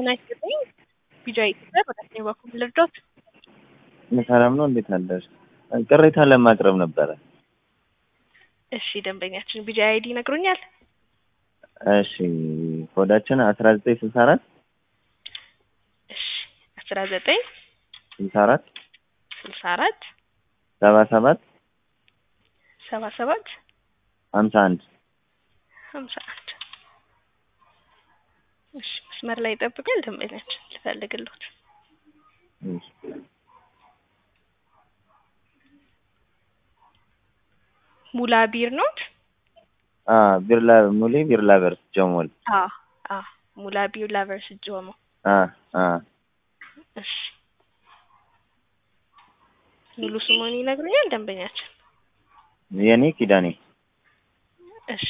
ጤና ይስጥልኝ። ቢጃ ኢትዮጵያ በቀኝ በኩል ልርዶት? ሰላም ነው። እንዴት አለሽ? ቅሬታ ለማቅረብ ነበረ። እሺ ደንበኛችን ቢጃ አይዲ ይነግሩኛል? እሺ ኮዳችን አስራ ዘጠኝ ስልሳ አራት እሺ አስራ ዘጠኝ ስልሳ አራት ስልሳ አራት ሰባ ሰባት ሰባ ሰባት ሀምሳ አንድ ሀምሳ አንድ እሺ መስመር ላይ ይጠብቃል። ደንበኛችን ልፈልግሎት። ሙላ ቢር ኖት? ቢርላ ሙሌ ቢርላ ቨርስ ጀሞል አዎ አዎ ሙላ ቢር ላቨርስ ጆሞ አ አ እሺ ሙሉ ስሙን ይነግሩኛል ደንበኛችን? የኔ ኪዳኔ እሺ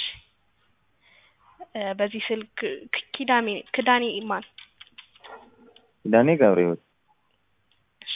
በዚህ ስልክ ኪዳሜ ክዳኔ ማን? ኪዳኔ ገብረ ሕይወት እሺ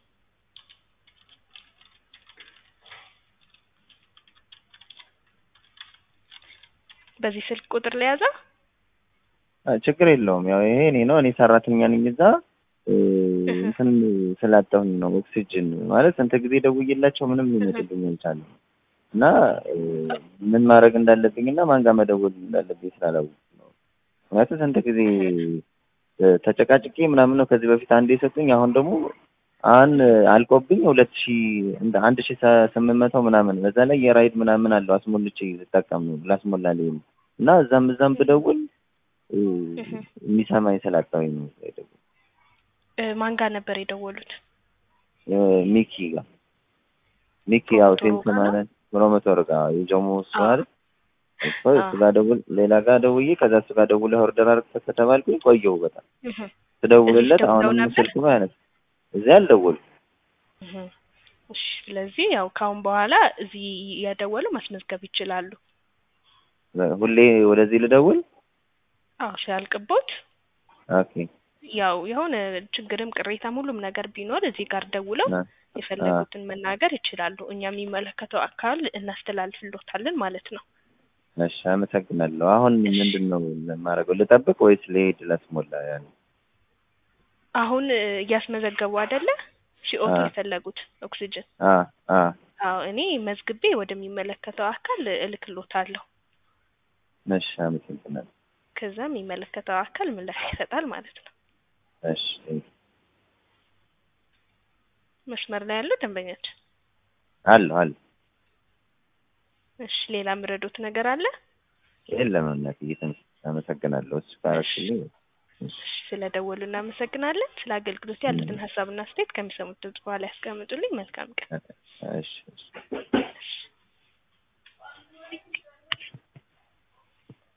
በዚህ ስልክ ቁጥር ለያዘ ችግር የለውም። ያው ይሄ እኔ ነው እኔ ሰራተኛ ነኝ እዛ እንትን ስላጣሁኝ ነው ኦክሲጅን ማለት ስንት ጊዜ ደውዬላቸው ምንም ሊመጡልኝ አልቻለም። እና ምን ማድረግ እንዳለብኝ እና ማን ጋር መደወል እንዳለብኝ ስላላወቅኩ ነው። ምክንያቱም ስንት ጊዜ ተጨቃጭቄ ምናምን ነው ከዚህ በፊት አንድ የሰጡኝ። አሁን ደግሞ አሁን አልቆብኝ ሁለት ሺ አንድ ሺ ስምንት መቶ ምናምን በዛ ላይ የራይድ ምናምን አለው አስሞልቼ ልጠቀም ነው ላስሞላልኝ ነው እና እዛም እዛም ብደውል የሚሰማኝ ስላጣሁኝ ነው የደወልኩት። ማን ጋር ነበር የደወሉት? ሚኪ ጋር ሚኪ ያው ሴልስ ማለት ፕሮሞተር ጋር የጀሞ እሱ አይደል እሱ እሱ ጋር ደውል ሌላ ጋር ደውዬ ከዛ እሱ ጋር ደውለህ ኦርደር አድርገህ ከተባልኩኝ ቆየሁ በጣም ስደውልለት አሁንም ስልኩ አይነት እዚህ አልደወልኩም። እሺ ስለዚህ ያው ካሁን በኋላ እዚህ እያደወሉ ማስመዝገብ ይችላሉ። ሁሌ ወደዚህ ልደውል? አዎ ሲያልቅቦት ኦኬ ያው የሆነ ችግርም ቅሬታም ሁሉም ነገር ቢኖር እዚህ ጋር ደውለው የፈለጉትን መናገር ይችላሉ። እኛ የሚመለከተው አካል እናስተላልፍሎታለን ማለት ነው። እሺ አመሰግናለሁ። አሁን ምንድን ነው የማደርገው? ልጠብቅ ወይስ ልሄድ ላስሞላ? ያን አሁን እያስመዘገቡ አይደለ? ሲኦቱ የፈለጉት ኦክሲጅን። አ አ አዎ እኔ መዝግቤ ወደሚመለከተው አካል እልክሎታለሁ። እሺ አመሰግናለሁ። ከዛ የሚመለከተው አካል ምላሽ ይሰጣል ማለት ነው። እሺ መስመር ላይ ያለው ደንበኛችን አለ አለ። እሺ ሌላ ምረዶት ነገር አለ? የለም እናትዬ፣ አመሰግናለሁ። እሱ ካረክልኝ ስለ ደወሉ እናመሰግናለን። ስለ አገልግሎት ያሉትን ሀሳብና አስተያየት ከሚሰሙት ድምጽ በኋላ ያስቀምጡልኝ። መልካም ቀን። እሺ